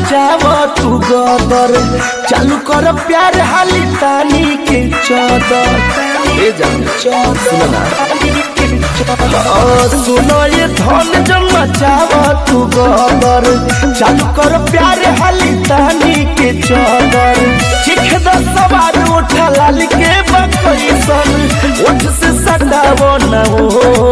मचाव तू गदर चालू कर प्यार हाली तानी के चौदर ए जान सुनो ना ओ, सुनो ये धन जब मचाव तू गदर चालू कर प्यार हाली तानी के चौदर चिख द सवार उठा लाल के बकैसन उठ से सटावो ना हो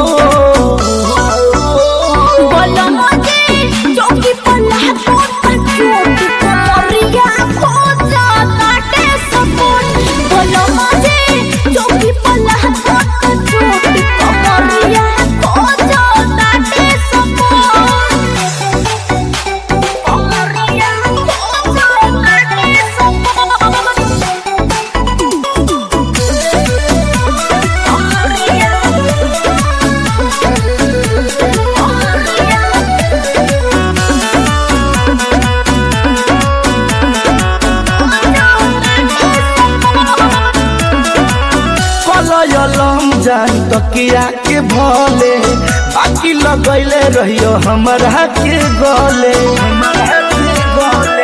बोलो मुझे चौकी पर लहकों का चोट कमरिया खो जाता टे सपोर्ट बोलो मुझे चौकी पर लहकों का चोट कमरिया खो जाता टे सपोर्ट कमरिया खो जाता टे कलयलम जान तकिया के भले बाकी लगैले रहियो हमरा के गले हमरा के गले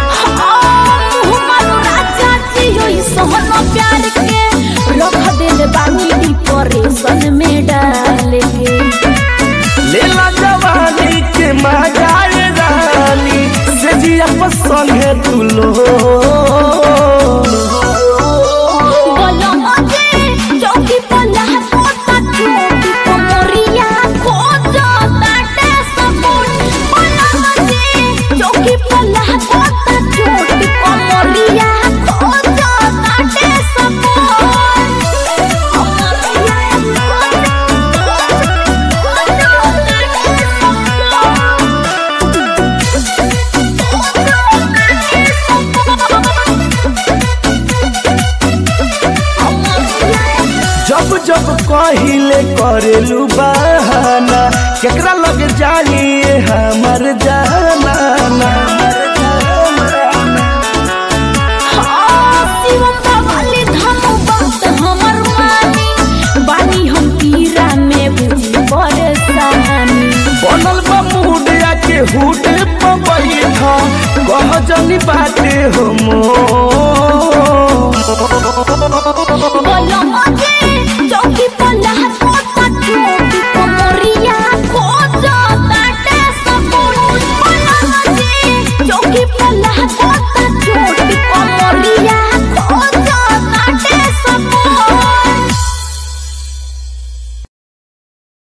डिप्रेशन में डाल के लेला जवानी के मजाए रानी से जिया पसंद है तू लो बोलो मुझे चौकी पर लहकोता चोटी कमरिया खो जाता टे सपोर्ट बोलो मुझे चौकी पर लहकोता चोटी कमरिया खो जाता टे सपोर्ट कमरिया खो जाता टे जब जब कहिले करेलू बहाना केकरा लग जाइए हमर जाना शिवम बाबाले धम बात हमर मानी बानी हम पीरा में बुझी परेशानी बनल बा मुडिया के हुड पे बैठ कह जनी बाटे हो मोर